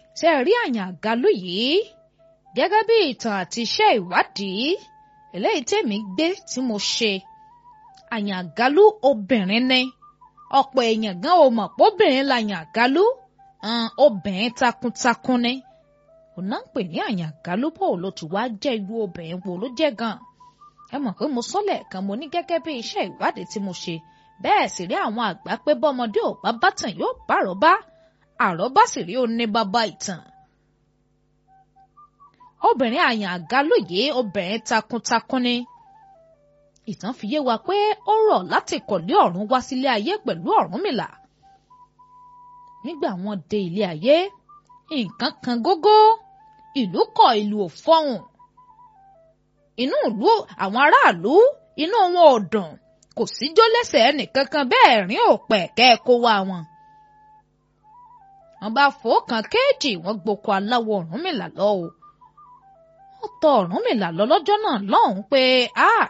ṣe rí Àyàngalú yìí gẹ́gẹ́ bí ìtàn àti iṣẹ́ ìwádìí eléyìí tèmi gbé tí mo ṣe Àyàngalú obìnrin ni ọ̀pọ̀ èèyàn gan ò mọ̀ póbìnrin l'Àyàngalú obìnrin takuntakun ni òun náà ń pè ní Àyàngalú bò ló ti wá jẹ́ irú obìnrin wo ló jẹ́ gan ẹ mọ̀ pé mo sọ́lẹ̀ kan mo ní gẹ́gẹ́ bí iṣẹ́ ìwádìí tí mo ṣe bẹ́ẹ̀ sì rí àwọn àgbà pé bọ́mọdé ò bá bátàn yóò bá àrọ́bá àrọ́bá sì rí ó ní bàbá ìtàn obìnrin Àyàngalú yìí obìnrin takuntakun ni ìtàn fi yé wa pé ó rọ̀ láti kọ̀lé ọ̀run wá sílé ayé pẹ̀lú Ọ̀rúnmìlà nígbà wọn dé ilé ayé nǹkan kan gógó ìlú kọ ìlú ò fọhùn inú ìlú àwọn aráàlú inú wọn ò dùn kò síjó lẹ́sẹ̀ ẹnìkankan bẹ́ẹ̀ rín òpẹ kẹẹkó wá wọn. wọ́n bá fòókan kéèjì wọ́n gboko aláwọ̀ Ọ̀rúnmìlà lọ o wọ́n tọ̀ Ọ̀rúnmìlà lọ lọ́jọ́ náà lọ́hùnún pé a